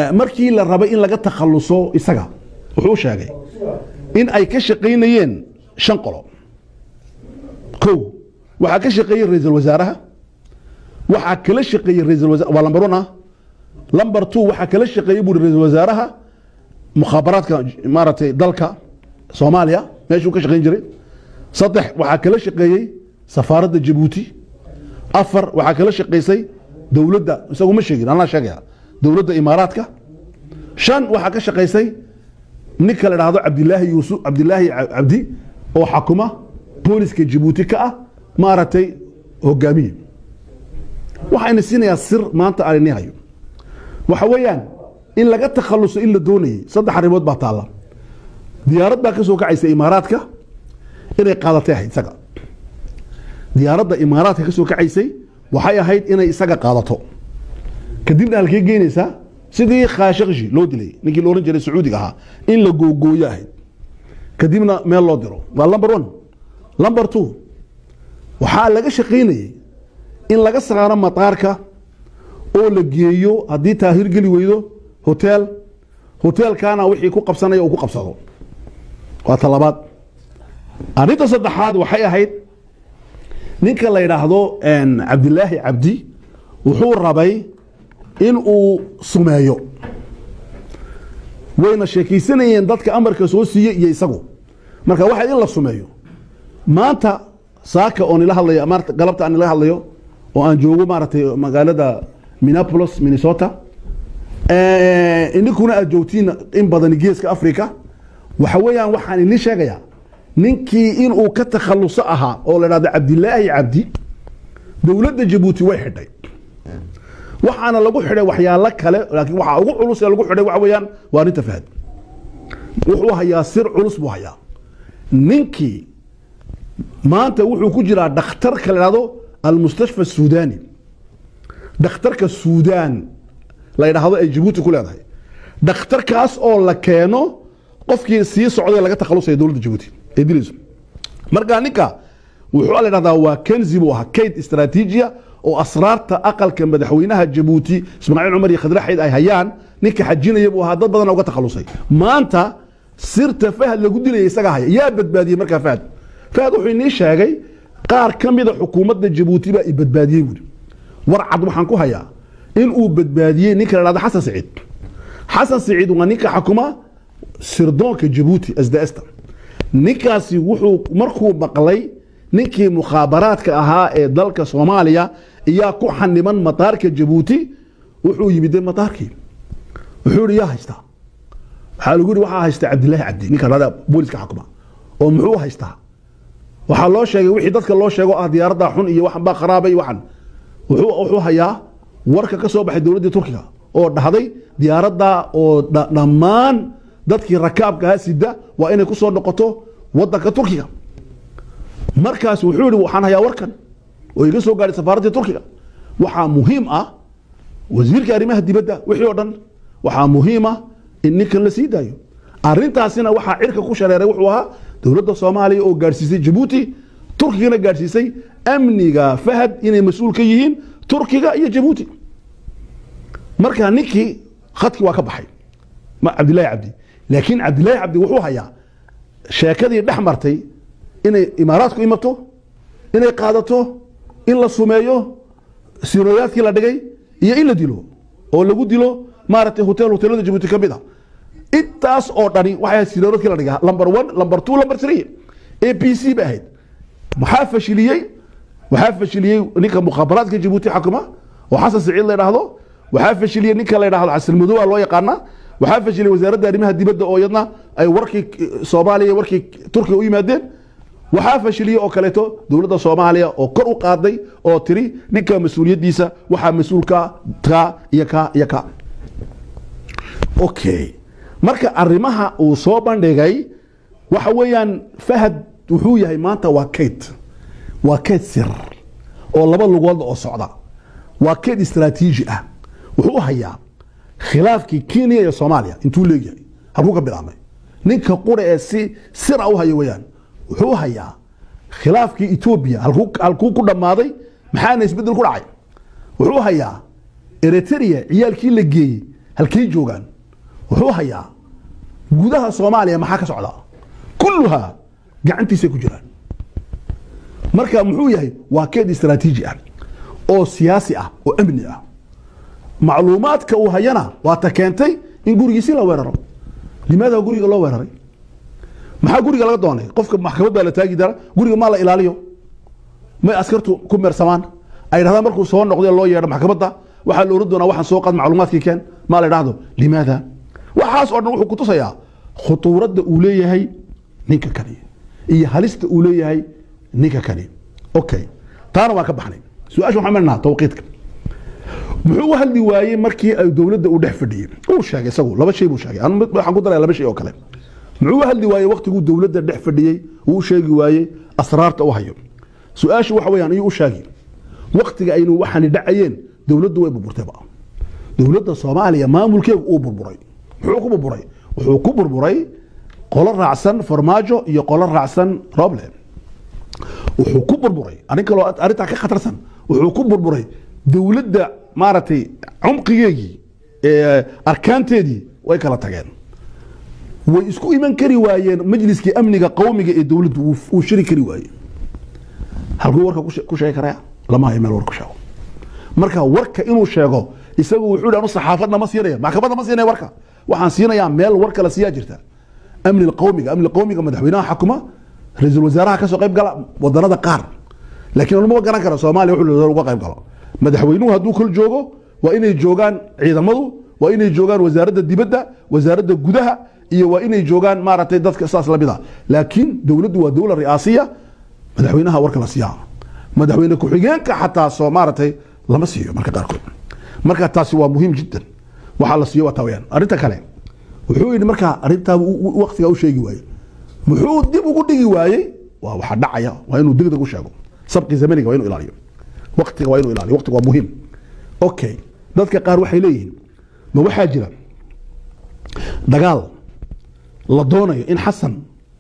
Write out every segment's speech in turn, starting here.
markii la rabay in laga takhaluso isaga wuxuu sheegay in ay ka shaqaynayeen shan qolo kow waxaa ka shaqeeyey ra-iisul wasaaraha waxaa kala shaqeeyey ra-iisul wasaar waa lambar one ah lambar two waxaa kala shaqeeyey buuri ra-iisul wasaaraha mukhaabaraadka maaragtay dalka soomaaliya meeshuu ka shaqayn jiray saddex waxaa kala shaqeeyey safaaradda jabuuti afar waxaa kala shaqaysay dowladda isagu ma sheegin anaa sheegaya dowladda imaaraadka shan waxaa ka shaqaysay ninka la dhahdo cabdilaahi yuusuf cabdilaahi cabdi oo xakuma booliska jabuuti ka ah maaragtay hogaamiye waxayna siinayaa sir maanta aan ini hayo waxa weeyaan in laga takhaluso in la doonayay saddex arrimood baa taalla diyaarad baa ka soo kacaysa imaaraadka inay qaadatay ahayd isaga diyaaradda imaaraadka ka soo kacaysay waxay ahayd inay isaga qaadato kadibna halkee geynaysaa sidii khaashaqshi loo dilay ninkii la ohan jiray sacuudiga ahaa in la googooyo ahayd kadibna meel loo diro waa lumber one lumber two waxaa laga shaqaynayey in laga saaro mataarka oo la geeyo haddii taahir geli weydo hotel hoteelkaana wixii ku qabsanaya uu ku qabsado waa talabaad arrinta saddexaad waxay ahayd ninka la yidhaahdo cabdilaahi cabdi wuxuu rabay in uu sumeeyo wayna sheekaysanayeen dadka amarka soo siiye iyo isagu marka waxayd in la sumeeyo maanta saaka oo nila hadlayo maarta galabta aan nila hadlayo oo aan joogo maaragtay magaalada minneapolis minnesota ininkuna aad joogtiin in badan geeska africa waxa weeyaan waxaan idin sheegayaa ninkii inuu ka takhaluso ahaa oo la dhahdo cabdilaahi cabdi dowladda jabuuti way xidhay waxaana lagu xidhay waxyaalo kale laakiin waxaa ugu culus ee lagu xidhay waxa weeyaan waa arrinta fahad wuxuu hayaa sir culus buu hayaa ninkii maanta wuxuu ku jiraa dhakhtarka la dhahdo almustashfa suudani dhakhtarka suudaan la ydhaahdo ay jabuuti ku leedahay dhakhtarkaas oo la keeno qofkii sii socday laga takhalusaya dowladda jabuuti ee dilayso marka ninka wuxuu la dhahdaa waa kenzi buu ahaa kayd istraatiijiya oo asraarta aqalka madaxweynaha jabuuti ismaaciil cumar iyo khadraxayd ay hayaan ninka xajinaya buu ahaa dad badan uga takhalusay maanta sirta fahad lagu dilaya isaga haya yaa badbaadiyey markaa fahad fahad wuxuu inii sheegay qaar ka mida xukuumadda jabuuti baa i badbaadiyey buuri war cad waxaan ku hayaa in uu badbaadiyey ninka la dhahdo xasan saciid xasan saciid waa ninka xakuma sirdoonka jabuuti sdsta ninkaasi wuxuu markuu maqlay ninkii mukhaabaraadka ahaa ee dalka soomaaliya iyaa ku xaniban mataarka jabuuti wuxuu yimide mataarkii wuxuu yihi yaa haystaa waxaa lagu yihi waxaa haysta cabdilaahi cabdi ninka dhada booliska xakuma oo muxuu haystaa waxaa loo sheegay wixii dadka loo sheego ah diyaaradda xun iyo waxan baa kharaabay waxan wuxuu wuxuu hayaa warka ka soo baxay dowladdii turkiga oo dhahday diyaaradda oo dhammaan dadkii rakaabkaha sida waa inay ku soo noqoto wadanka turkiga markaas wuxuu yihi waxaan hayaa warkan oo iga soo gaadhay safaaraddii turkiga waxaa muhiim ah wasiirka arrimaha dibadda wixii oo dhan waxaa muhiim ah in ninkan la sii daayo arrintaasina waxaa cirka ku shareeray wuxuu ahaa dowladda soomaaliya oo gaadhsiisay jabuuti turkigana gaadhsiisay amniga fahad inay mas-uul ka yihiin turkiga iyo jabuuti marka ninkii khadkii waa ka baxay cabdillahi cabdi laakiin cabdillahi cabdi wuxuu hayaa sheekadii dhex martay inay imaaraadku imato inay qaadato in la sumeeyo sinooyaadkii la dhigay iyo in la dilo oo lagu dilo maaragtay hotel hotelada jabuuti ka mid a intaas oo dhani waxay ahayd sinooyaadkii la dhigay number one number two number three a b c bay ahayd maxaa fashiliyey waxaa fashiliyey ninka mukhaabaraadka jabuuti xakuma oo xasan saciid la yidhaahdo waxaa fashiliyey ninka la yidhahdo xasilmadooba loo yaqaanaa waxaa fashiliyey wasaaradda arrimaha dibadda oo iyadna ay warkii soomaaliya warkii turkiga u yimaadeen waxaa fashiliyey oo kaleeto dowladda soomaaliya oo kor u qaaday oo tiri ninka mas-uuliyaddiisa waxaa mas-uulka ka iyo ka iyo ka okay marka arrimaha uu soo bandhigay waxa weeyaan fahad wuxuu yahay maanta waa kayd waa kayd sir oo laba lugoodla oo socda waa kayd istraatiiji ah wuxuu hayaa khilaafkii kenya iyo soomaaliya intuu leegyahay halkuu ka bilaabmay ninka qura ee si sira u haya weyaan wuxuu hayaa khilaafkii etoobiya halkuu ku dhammaaday maxaana isbeddel ku dhacay wuxuu hayaa eritrea ciyaalkii la geeyey halkay joogaan wuxuu hayaa gudaha soomaaliya maxaa ka socda kulluhaa gacantiisay ku jiraan marka muxuu yahay waa keed istaraatiiji ah oo siyaasi ah oo amni ah macluumaadka uu hayana waa ta keentay in gurigiisi la weeraro limaada guriga loo weeraray maxaa guriga laga doonay qofka maxkamad baa la taagi dara guriga maa la ilaaliyo may askartu ku meersamaan ay dhahdaan markuu soo noqday loo yeedho maxkamadda waxaa la oran doonaa waxaan soo qaad macluumaadkii keen maa la dhahdo limaada waxaas oo dhan wuxuu kutusayaa khutuuradda uu leeyahay ninka kani iyo halista uu leeyahay ninka kani okay taana waan ka baxnay su-aasha waxaan marnaa tawqiidka muxuu u hadli waayey markii ay dowladda uu dhex fadhiyey uu sheegay isagu laba shay buu sheegay anu mid- waxaan ku daraya laba shay oo kale muxuu u hadli waayey waktiguu dowladda dhex fadhiyey uu u sheegi waayey asraarta u hayo su-aashu waxa weeyaan ayuu u sheegi waktiga aynu waxaani dhacayeen dowladdu way burburtayba dowladda soomaaliya maamulkeegu uu burburay muxuu ku burburay wuxuu ku burburay qolo raacsan farmaajo iyo qolo raacsan roble wuxuu ku burburay arrin kaloo arrintaa ka khatarsan wuxuu ku burburay dowladda maaragtay cumqigeegii ee arkaanteedii way kala tageen way isku iman kari waayeen majliskii amniga qowmiga ee dowladdu uu- uu shiri kari waayey halkuu warka ku she- ku sheegi karaya lama hayo meel war ku sheego marka warka inuu sheego isagu wuxuu yidhi anu saxaafadna ma siinaya maxkamadda ma siinaya warka waxaan siinayaa meel war kale siiyaa jirta amni qowmiga amni qowmiga madaxweynaha xakuma ra-iisul wasaaraha kasoo qayb gala wadanada qaar laakiin lama garan karo soomaaliya wuxuu uga qayb galo madaxweynuhu hadduu kol joogo waa inay joogaan ciidamadu waa inay joogaan wasaaradda dibadda wasaaradda gudaha iyo waa inay joogaan maaragtay dadka saas lamid a laakiin dowladdu waa dowla ri'aasiya madaxweynaha warka la siiyaa madaxweyne ku-xigeenka xataa soo maaragtay lama siiyo marka qaarkood marka taasi waa muhiim jiddan waxaa la siiyo waa taa weyaan arrinta kale wuxuu yidhi markaa arrintaa waktigaa u sheegi waayey muxuu dib ugu dhigi waayey waa waxa dhacaya waa inuu degdeg u sheego sabqi zamaniga waa inuu ilaaliyo waktiga waa inuu ilaaliyo waktiga waa muhiim okay dadka qaar waxay leeyihiin ma waxaa jira dagaal la doonayo in xasan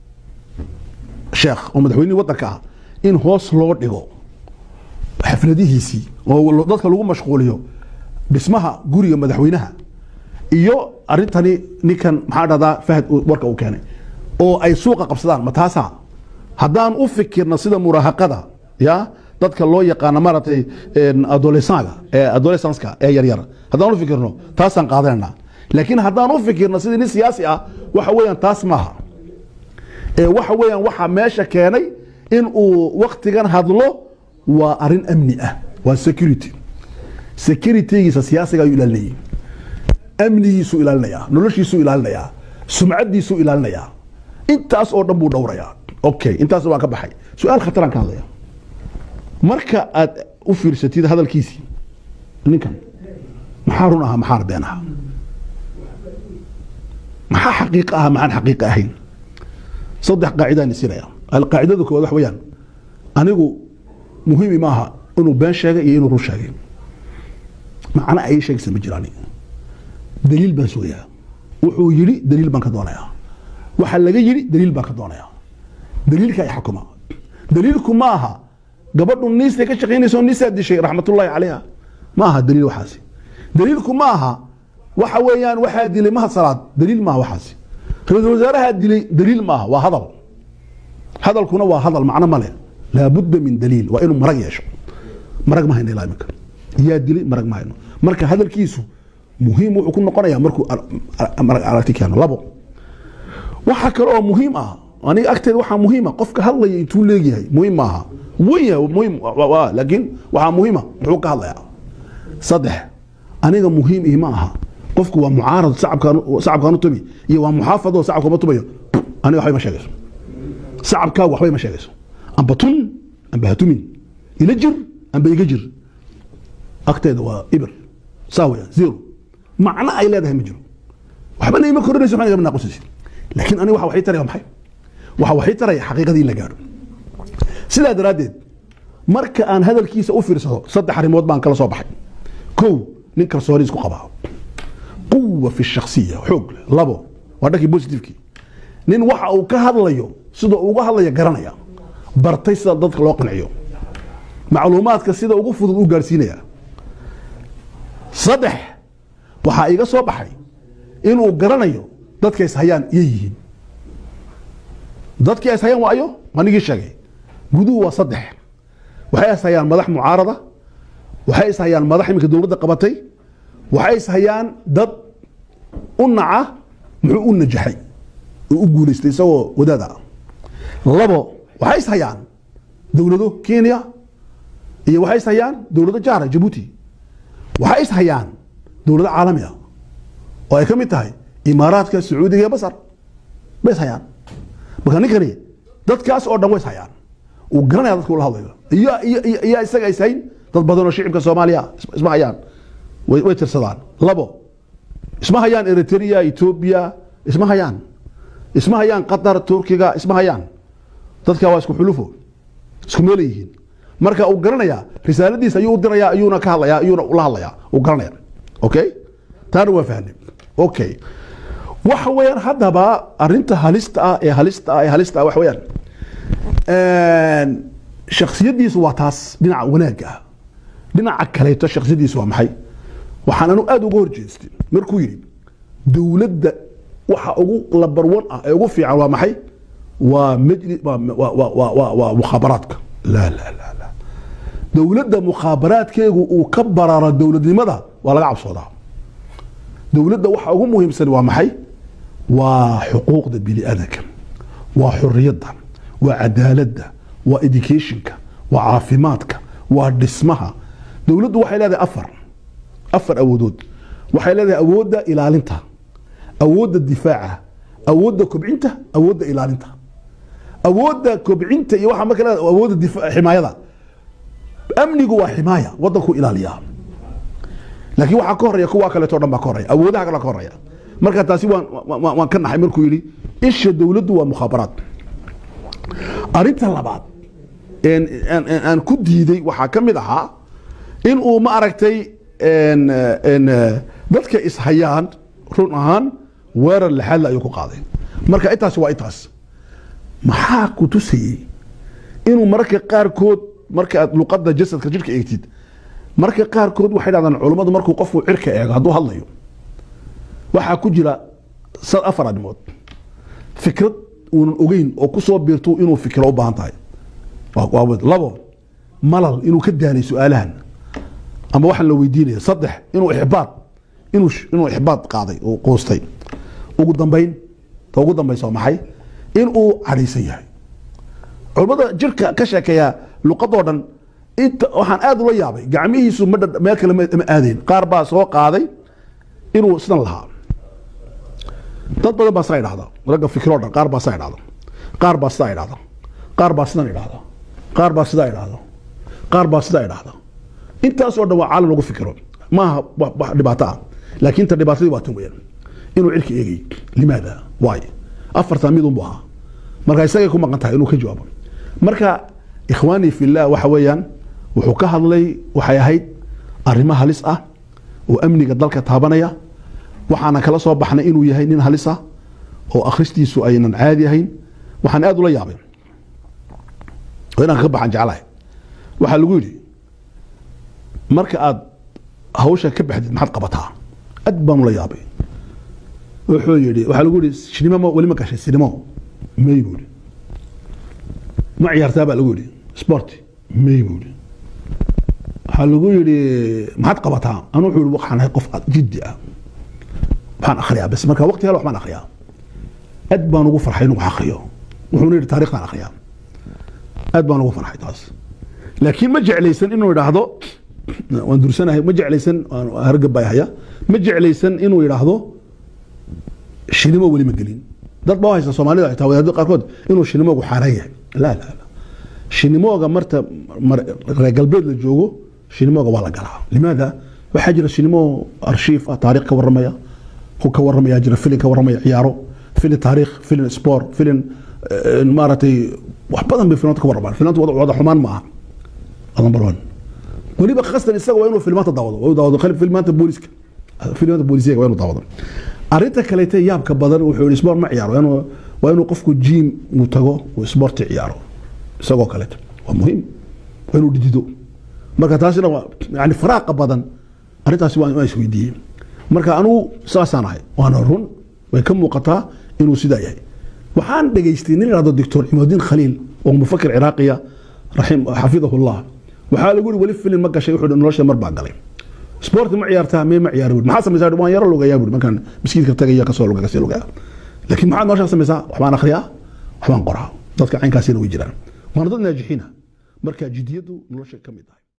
sheekh oo madaxweynihii waddanka ah in hoos loo dhigo xafladihiisii oo dadka lagu mashquuliyo dhismaha guriga madaxweynaha iyo arintani ninkan maxaa dhahdaa fahad warka uu keenay oo ay suuqa qabsadaan ma taasa haddaan u fikirno sida muraahaqada ya dadka loo yaqaano maaragtay adolesanga ee adolescenska ee yaryar haddaan u fikirno taasaan qaadanayna laakiin haddaan u fikirno sidii nin siyaasi ah waxa weeyaan taas maaha ee waxa weeyaan waxaa meesha keenay in uu waktigan hadlo waa arin amni ah waa security securitygiisa siyaasiga ayuu ilaalinayay amnigiisuu ilaalinayaa noloshiisuu ilaalinayaa sumcadiisuu ilaalinayaa intaas oo dhan buu dhowrayaa okay intaas waan ka baxay su-aal khataraan ka hadlaya marka aad u fiirsatid hadalkiisii ninkan maxaa run ahaa maxaana been ahaa maxaa xaqiiq aha maxaan xaqiiq ahayn saddex qaacidaan isinaya alqaacidada koowaad wax weeyaan anigu muhiimi maaha inuu been sheegay iyo inuu run sheegay macna ay sheegaysa ma jiraan daliil baan sugayaa wuxuu yidhi daliil baan ka doonayaa waxa laga yidhi daliil baan ka doonayaa daliilka ay xukuma daliilku ma aha gabadhu niistay ka shaqaynayso niisaa dishay raxmatullaahi calayha ma aha daliil waxaasi daliilku ma aha waxa weeyaan waxaa dilay mahad salaad daliil maaha waxaasi ra-iisul wasaaraha dilay daliil maaha waa hadal hadalkuna waa hadal macno male laabudda min daliil waa inuu marag yeesho marag ma hayno ilaa iminka yaa dilay marag ma hayno marka hadalkiisu muhiim wuxuu ku noqonayaa markuu marag aragti keeno labo waxa kale oo muhiim ah aniga agteeda waxaa muhiima qofka hadlaya intuu leegyahay muhiim maaha weya muhiim laakiin waxaa muhiima muxuu ka hadlayaa saddex aniga muhiim ii ma aha qofku waa mucaarad sacabkaan u tumi iyo waa muxaafado sacabka ma tumayo aniga waxbay ma sheegayso sacabkaagu waxbay ma sheegayso amba tun amba hatumin ila jir amba iga jir agteeda waa ibir saa weeyaan zero macno ay leedahay ma jiro waxbana ima korinayso waxna igama naaqusaysid laakiin aniga waxa waxay taraya maxay waxa waxay taraya xaqiiqadii in la gaadho sidaa daraaddeed marka aan hadalkiisa u fiirsado saddex arrimood baan kala soo baxay kow nin kalsooni isku qabaa quwa fi shaksiya xoog leh labo waa dhankii positivekii nin waxa uu ka hadlayo sida uga hadlaya garanaya bartay sida dadka loo qanciyo macluumaadka sida ugu fudud u gaarsiinaya saddex waxaa iga soo baxay inuu garanayo dadka ishayaan iyo yihiin dadkii ishayaan waa ayo anigii sheegay guduhu waa saddex waxay ishayaan madax mucaarada waxay ishayaan madax iminka dowladda qabatay waxay ishayaan dad u naca muxuu u najaxay oo u guulaystay isagoo wadaad ah labo waxay ishayaan dowlado kenya iyo waxay ishayaan dowlado jaara jabuuti waxay ishayaan dowlado caalami ah oo ay ka mid tahay imaaraadka sacuudiga iyo basar bay ishayaan marka ninkani dadkaas oo dhan way ishayaan uu garanaya dadka ula hadlayo iyo iyo iyo iyo isaga ishayn dad badan oo shicibka soomaaliya isma hayaan way way tirsadaan labo isma hayaan eritrea ethiopia isma hayaan isma hayaan qatar turkiga isma hayaan dadka waa isku xulufo isku meel yihiin marka uu garanaya risaaladiisa ayuu u diraya ayuuna ka hadlaya ayuuna ula hadlaya uu garanaya okay taana waa fahnay okay waxa weeyaan haddaba arinta halista ah ee halista ah ee halista ah waxa weeyaan shaksiyadiisu waa taas dhinaca wanaagga ah dhinaca kaleeto shaksiyadiisu waa maxay waxaan anu aada uga horjeestay markuu yidhi dowladda waxa ugu labarwan ah ee ugu fiican waa maxay waa majli waa waa waa waa waa waa mukhaabaraadka la la la la dowladda mukhaabaraadkeegu uu ka bararo dowladnimada waa laga cabsoodaa dowladda waxa ugu muhiimsan waa maxay waa xuquuqda bini aadanka waa xuriyadda waa cadaaladda waa educationka waa caafimaadka waa dhismaha dowladdu waxay leedahay afar afar awoodood waxay leedahay awoodda ilaalinta awoodda difaaca awoodda kobcinta awoodda ilaalinta awoodda kobcinta iyo waxaa marka leedahay awoodda difa- ximaayada amnigu waa ximaaya waddanku ilaaliyaa laakiin waxaa ka horeya kuwa kaleeto o dhan baa ka horeya awoodaha kale ka horeya marka taasi waan waan waan ka naxay markuu yidhi isha dowladdu waa mukhaabaraad arrinta labaad een- aan- aan aan ku diiday waxaa ka mid ahaa in uu ma aragtay een, een, dadka ishayaan run ahaan weerar lixaadle ayuu ku qaaday marka intaasi waa intaas maxaa ku tusayey inuu mararka qaarkood marka aad luqadda jasadka jidhka eegtid marka qaarkood waxay dhahdaan culummadu markuu qofku cirka eego hadduu hadlayo waxaa ku jira sad afar arrimood fikrad uunan ogeyn oo ku soo biirto inuu fikiro u baahan tahay waa- waa mid. labo malal inuu ka daalay su-aalahan ama waxaan la weydiinaya saddex inuu ixbaad inuu sh- inuu ixbaad qaaday oo quustay ugu dambayn ta ugu dambaysa waa maxay inuu cadhaysan yahay culummada jirka ka sheekeeya luqadoo dhan inta waxaan aad ula yaabay gacmihiisu ma dhad- meel kale ma ma aadeen qaar baa soo qaaday inuu sidan lahaa dad badan baa saa idhahda ragga fikiroo dhan qaar baa saa idhahda qaar baa sidaa idhahda qaar baa sidan idhahda qaar baa sidaa idhahda qaar baa sidaa idhahda intaas oo dhan waa caalam lagu fikiro maaha wax wax dhibaato ah laakiin ta dhibaatadii waa tan weeyaan inuu cirka eegay limaada waay afartan mid unbu ahaa marka isagay ku maqan tahay inuu ka jawaabo marka ikhwaanii fillah waxa weeyaan wuxuu ka hadlay waxay ahayd arrimo halis ah oo amniga dalka taabanaya waxaana kala soo baxnay inuu yahay nin halis ah oo akhristiisu aynan caadi ahayn waxaan aad ula yaabay oo inaan ka baxan jeclahay waxaa lagu yidhi marka aad hawsha ka baxdid maxaad qabataa aad baan ula yaabay wuxuu yidhi waxaa lagu yidhi sinimo ma weli ma gashay sinimo may buu yidhi ma ciyaartaa baa lagu yidhi sport may buu yidhi waxaa lagu yidhi maxaad qabataa anu wuxuu yidhi waxaan ahay qof jiddi ah waxaan akhriyaa bas marka waqti hal wax baan akhriyaa aad baan ugu farxay inuu wax akhriyo wuxuuna yidhi taarikhtaan akhriyaa aad baan ugu farxay taas laakiin ma jeclaysan inuu idhaahdo waan dursanahay ma jeclaysan waan hargabaya ma jeclaysan inuu idhaahdo shinimo weli ma gelin dad baa u haysta soomaalida xitaa wadaadada qaarkood inuu shinimoogu xaaraan yahay la la la shinimooga marta mar- reer galbeed la joogo shinimooga waa la galaa limaada waxaa jira shinimo arshiif ah taariikh ka warramaya ku ka warramaya jira filin ka warramaya ciyaaro filin taariikh filin sport filin eh, maaragtay wax badan bay filmanta ka warramaan filmanta wada wada xumaan ma aha number one weliba khastan isaga waa inuu filmaanta daawado waa inuu daawado qalib filmaanta booliska filmaanta boolisiyaga waa inuu daawado arrinta kaleete yaabka badan wuxuu yihi sport ma ciyaaro waa inuu- waa inuu qofku jiim uu tago uu sporti ciyaaro isagoo kaleeto waa muhiim waa inuu dhidido marka taasina waa yani faraaqa badan arrintaasi waa waa isweydiiyey marka anugu saasaan ahay waana run way ka muuqataa inuu sidaa yahay waxaan dhegaystay nin ihahdo doctor cimudiin khaliil oo mufakir ciraaqiya raxim xafidahullah waxaa lagu yiri weli filin ma gashay wuxuu nolosha mar baa galay sport ma ciyaartaa mee ma ciyaar maxaa samaysaa waan yaro lugayaa buuri markaan miskiidka tagaya kasoo luga kasii lugaa laakiin maxaad noloshaa samaysaa waxbaan akhriyaa waxbaan qoraa dadka caynkaasina way jiraan waana dad naajixiina marka jiddiyadu nolosha ka mid ah